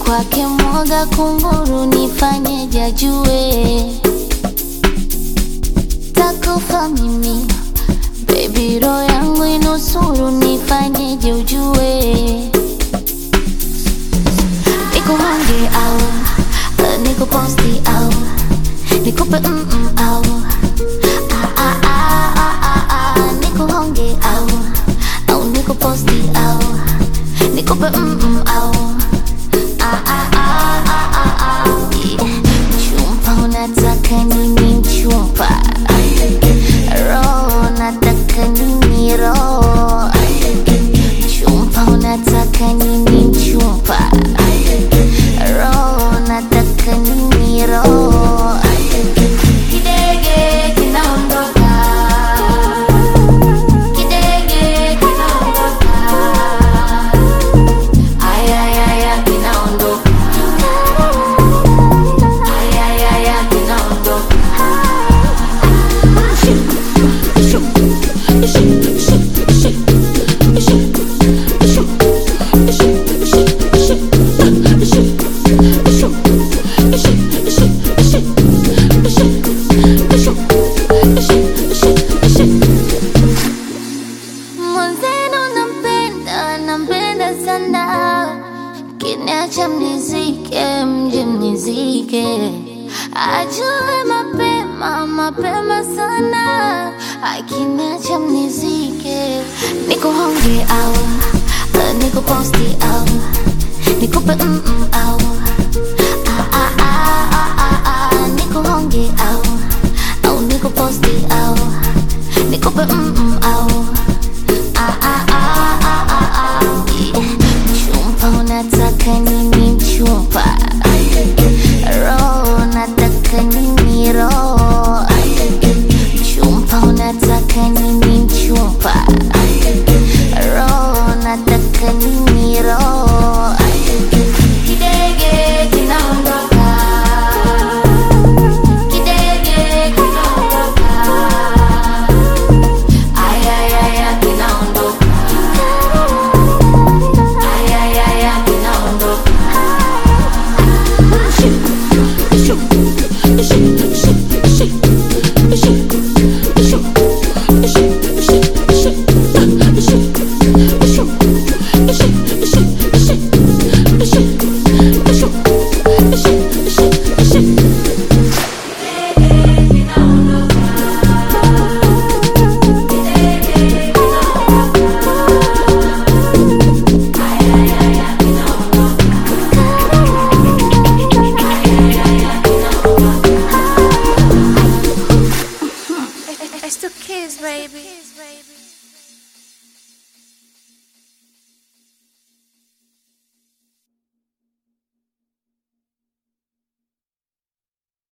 kwake mwoga kunguru, nifanyeje ajue takufa mimi Baby roho yangu inusuru, nifanyeje ujue nikuhange au uh, nikuposti au nikupe mm -mm au ah, ah, ah, ah, ah, ah, nikuhonge au au nikuposti au nikupe mm -mm au ah, ah, ah, ah, ah, ah. Yeah. Chumpa unataka nini mchumpa roho nataka nini roho chumpa unataka nini mchumpa roho nataka nini roho kidege kinaondoka kidege kinaondoka ayayaya kinaondoka ayayaya kinaondoka Mwenzenu nampenda, nampenda sana, kiniacha mnizike, mje mnizike, ajue mapema, mapema sana, akiniacha mnizike, nikuhonge au